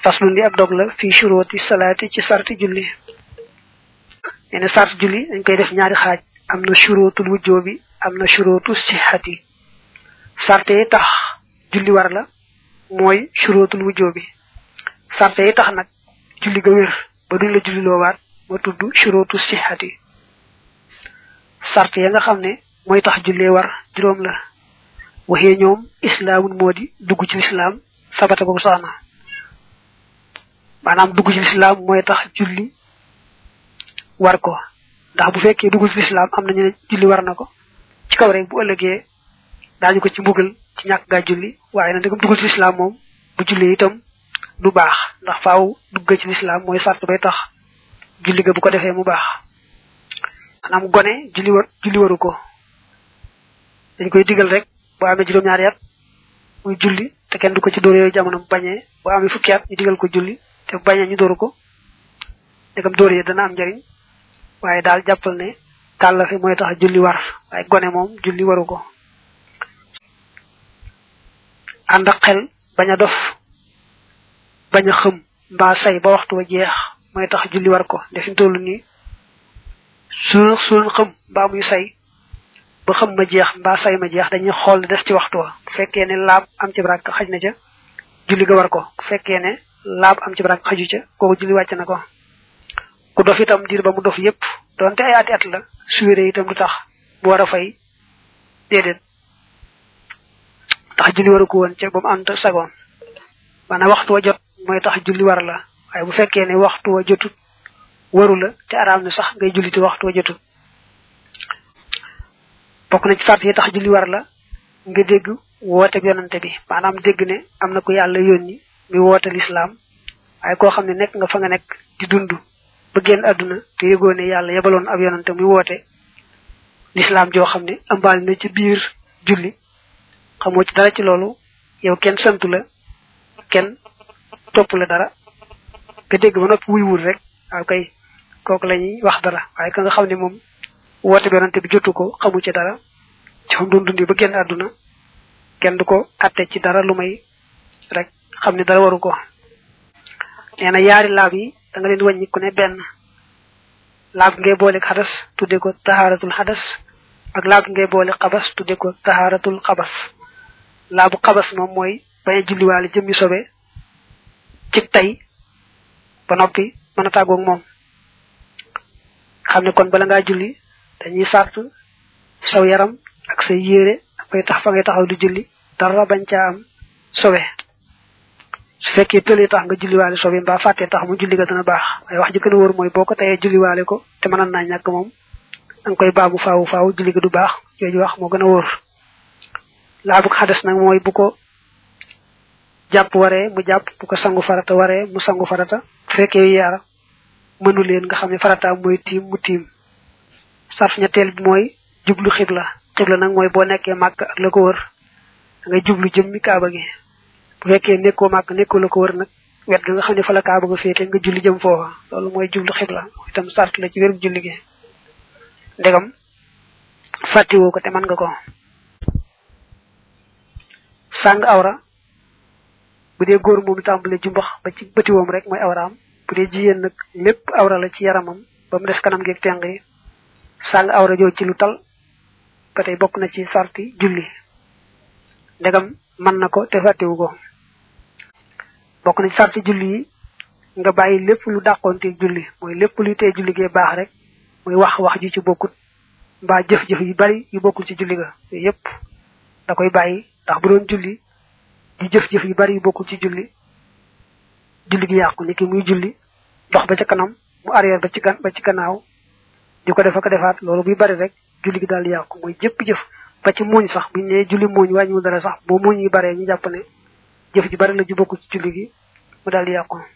faslu li ab dog la fi shuruti salaati ci sarti julli nee na sart julli dañ koy def ñaari xaaj am na shurutul wujjoobi am na shurutu sixati sarte yi tax julli war la mooy shurutul wujjoobi sarte yi tax nag julli ga wér ba duñ la julli loowaat ma tudd shurutu sixati sarte ya nga xam ne mooy tax jullee war juróom la waxee ñoom islaamun moo di dugg ci lislaam sabata boobu soxna maanaam dugg ci lislaam mooy tax julli war ko ndax bu fekkee dugg ci lislaam am nañu ne julli war na ko ci kaw rek bu ëllëgee daañu ko ci mbugal ci ñàkk gaa julli waaye nag dëggam dugg ci lislaam moom bu julli itam du baax ndax faaw dugg ci lislaam mooy sart bay tax julli ga bu ko defee mu baax maanaam gone julli war julli waru ko dañ koy digal rek boo amee juróom-ñaari at muy julli te kenn du ko ci dóor yooyu jamono bu bañee boo amee fukki at ñu digal ko julli te bu bañee ñu dóoru ko ndegam dóor yi dana am njariñ waaye daal jàppal ne kàllafe mooy tax julli war waaye gone moom julli waru ko ànd ak xel bañ a dof bañ a xëm mbaa say ba waxtu wa jeex mooy tax julli war ko defin tollu nii su su xëm mbaa muy say ba xam ma jeex mbaa say ma jeex dañuy xool des ci waxtu wa bu fekkee ne laab am ci barak xaj na ca julli ga war ko bu fekkee ne laab am ci barak xaju ca kooku julli wàcc na ko ku dof itam diir ba mu dof yépp donte ay ati at la su wéree itam du tax mu war a fay déedéet tax julli waru ko woon ca ba mu ànd sagoon maanaam waxtu wa jot mooy tax julli war la waaye bu fekkee ne waxtu wa jotut waru la te araam na sax ngay julli te waxtu wa jotut bokk na ci sart yi tax julli war la nga dégg woote bi yonante bi maanaam dégg ne am na ko yàlla yónni mi woote lislaam waaye koo xam ne nekk nga fa nga nekk di dund ba génn àdduna te yëgoo ne yàlla yebaloon ab yonante muy woote lislaam joo xam ne ëmbaali na ci biir julli xamoo ci dara ci loolu yow kenn santu la kenn topp la dara nga dégg ba noppi wuy wul rek waaw kay kooku la ñuy wax dara waaye ka nga xam ne moom woote bi yonante bi jotu ko xamu ci dara ci xam doon dundi ba génn àdduna kenn du ko atte ci dara lu may rek xam ne dara waru ko nee na yaari laab yi da nga leen wàññi ku ne benn laab ngay boole xadas tudde ko tahaaratul xadas ak laab ngay boole xabas tudde ko tahaaratul xabas laabu xabas moom mooy bañ a julliwaale jëmmi sobe ci tey ba noppi mën a tàggoog moom xam ne kon bala ngaa julli dañuy sart saw yaram ak say yére ak fay tax fa ngay taxaw di julli dara bañ caa am sobe su fekkee tëlee tax nga julliwaale sobe mbaa fàttee tax mu julli ga dana baax waaye wax ji gën a wóor mooy boo ko tayee julliwaale ko te mënoon naa ñàkk moom da nga koy baamu faawu faawu julli ga du baax jooju wax moo gën a wóor laabu xades nag mooy bu ko jàpp waree mu jàpp bu ko sangu farata waree mu sangu farata bu fekkee yaar mënu leen nga xam ne farata mooy tiim mu tiim sarf ñetteel bi mooy jublu xibla xibla nag mooy boo nekkee màkk ak la ko wër da ngay jublu jëmmi kaaba gi bu fekkee nekkoo màkk nekkoo la ko wër nag wet ga nga xam ne fa la kaaba nga féete nga julli jëm foofa loolu mooy jublu xibla itam sart la ci wérum julli gi ndegam fàttiwoo ko te mën nga ko sàng awra bu dee góor moom tàmbale jumbax ba ci bëtiwoom rek mooy awraam bu dee jigéen nag lépp awra la ci yaramam ba mu des kanam geeg teng yi sàng awra joo ci lu tal ba tey bokk na ci sarti julli ndegam mën na ko te fàttiwu ko bokk na ci sarti julli yi nga bàyyi lépp lu dàqoonte julli mooy lépp luy tee julli gee baax rek muy wax wax ju ci bokkut mbaa jëf-jëf yu bari yu bokkul ci julli ga yooyu yépp da koy bàyyi ndax bu doon julli di jëf-jëf yu bari yu bokkul ci julli julli gi yàqu ni ki muy julli dox ba ca kanam mu arrière ba ci gan ba ci gannaaw di ko def ak defaat loolu buy bari rek julli gi daal di yàqu mooy jëpp jëf ba ci muuñ sax buñ ne julli muuñ wàññiwul dara sax boo muuñ yi baree ñu jàpp ne jëf ji bari la ju bokkul ci julli gi mu daal di yàqu